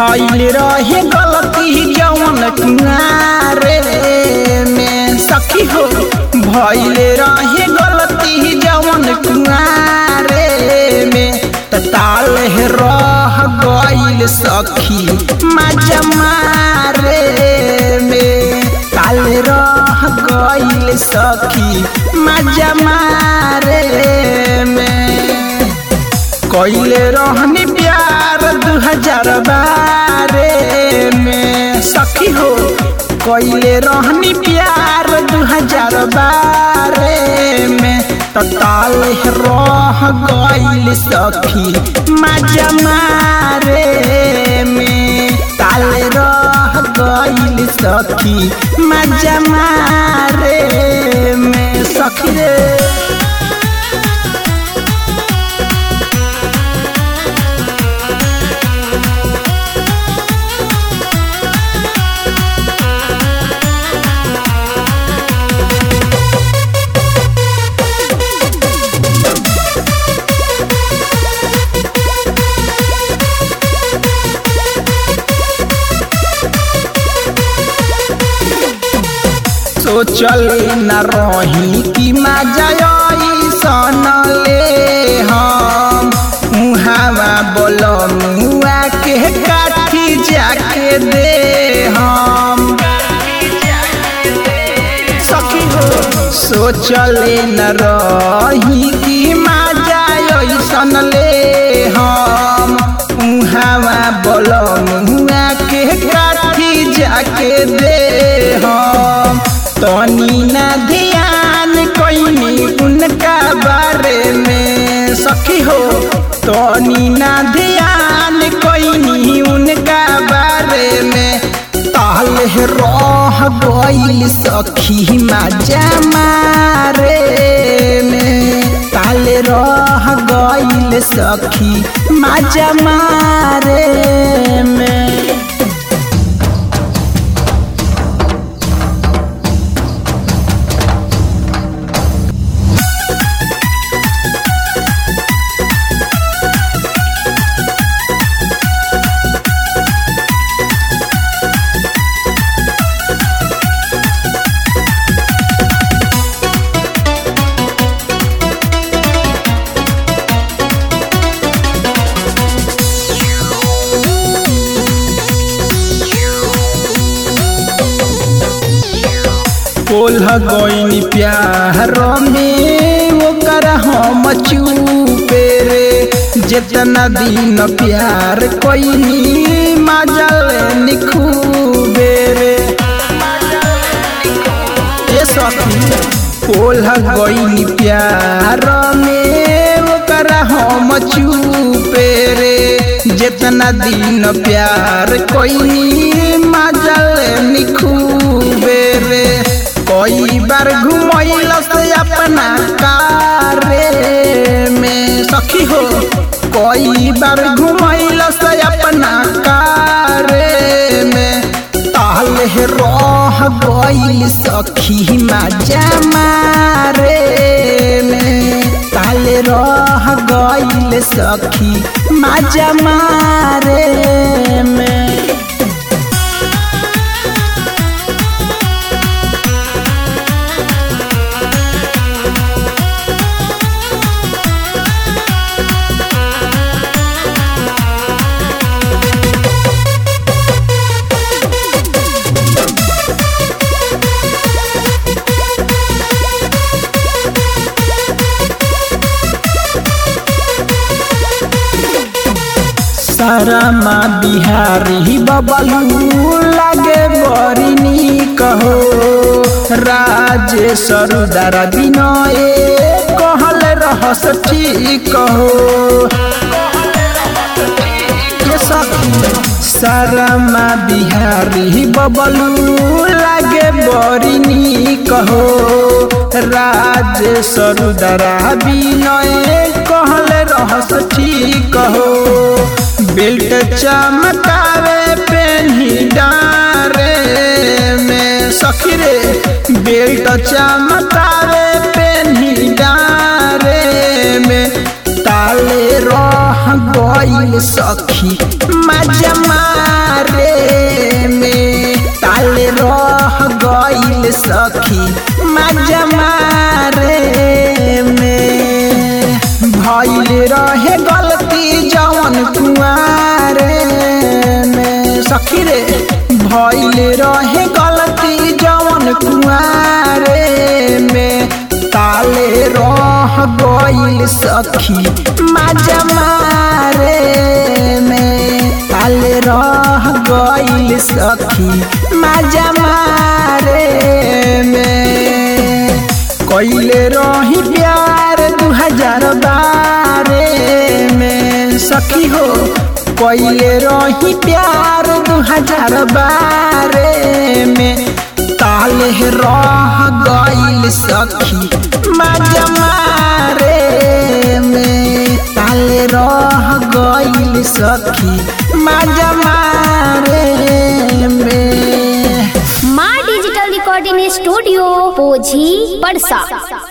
भइल रहे गलती जवन कुआरे में सखी हो भइल रहे गलती जवन कुआरे में त ताल रह गइल सखी मजा मारे में ताल रह गइल सखी मजा मारे में कइले रहनी प्यार दू हजार बारह में सखी हो कइले रहनी प्यार दू हजार बारह में तताल रह गइल सखी मजा मारे में ताल रह गइल सखी मजा मारे में सखी रे सोचल न रही कि मजा सन ले हम मुहावा बोल मुआ के काठी जाके दे हम सखी हो सोचल न रही कि मजा सन ले हम मुहावा बोल मुआ के काठी जाके दे हम तनी ना ध्यान कोई उनका बारे में सखी हो तनी ना ध्यान कोई उनका बारे में ताल रह गइल सखी मजा मारे में ताल रह गइल सखी मजा मारे में कोल्ह गईनी प्यार में ओकर हम चुपे रे जितना दिन प्यार कोईनी मजल निखूबे रे ये सखी कोल्ह गईनी प्यार में ओकर हम चुपे रे जितना दिन प्यार कोईनी मजल निखूबे रे कई बार घुमैल से अपना कारे में सखी हो कई बार घुमैल से अपना कारे में ताल रह गइल सखी मजा मारे में ताल रह गइल सखी मजा मारे में सारामा बिहारी बबलू लागे बड़ी निक हो राजेश्वर दारा विनय कहल रहस ठीक हो के सखी सारामा बिहारी बबलू लागे बड़ी निक हो राजेश्वर दारा विनय कहल रहस ठीक हो बेल्ट चमकावे पेन्ही डारे में सखी रे बेल्ट चमकावे पेन्ही डारे में ताले रह गए गईल सखी मजा मारे में ताल रह गईल सखी मजा मारे में भइल रहे गलती जवन कुआरे में सखी रे भइल रहे गलती जवन कुआरे में ताले रह गईल सखी मजा मारे में ताले रह गईल सखी मजा मारे में कैले रही प्यार दू हजार बारह में सखी हो कैले रही प्यार दू हजार बारह में ताले रह गईल सखी मजा मारे में ताले रह गईल सखी मजा मारे में माँ डिजिटल रिकॉर्डिंग स्टूडियो पोझी पड़सा